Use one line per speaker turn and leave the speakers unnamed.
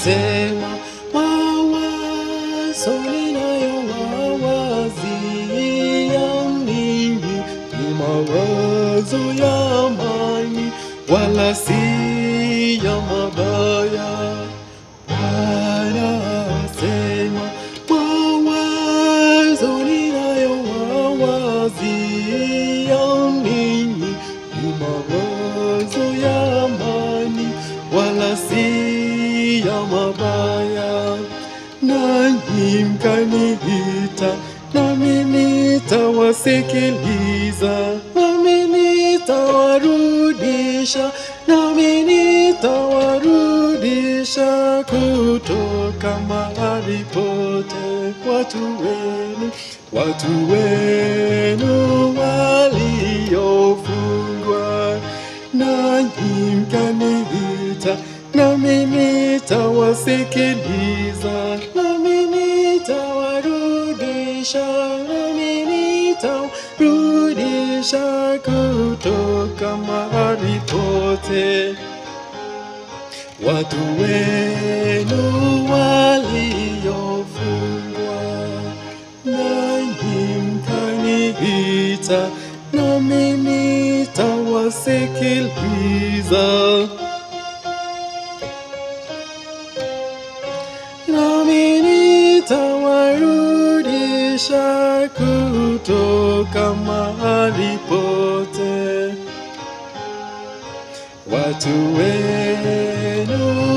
Sema mawazo ninayowawazia ninyi ni mawazo ya amani, wala si ya mabaya. Bwana asema mawazo ninayowawazia ninyi ni mawazo ya amani, wala si ya mabaya. Nanyi mkaniita, nami nitawasikiliza, nami nitawarudisha, nami nitawarudisha kutoka mahali pote watu wenu, watu wenu waliofungwa. Nanyi mkaniita, nami nitawasikiliza, nami nitawarudisha, nami nitawarudisha kutoka mahali pote watu wenu waliofungwa. Nanyi mkaniita, nami nitawasikiliza, nami nitawarudisha kutoka mahali pote watu wenu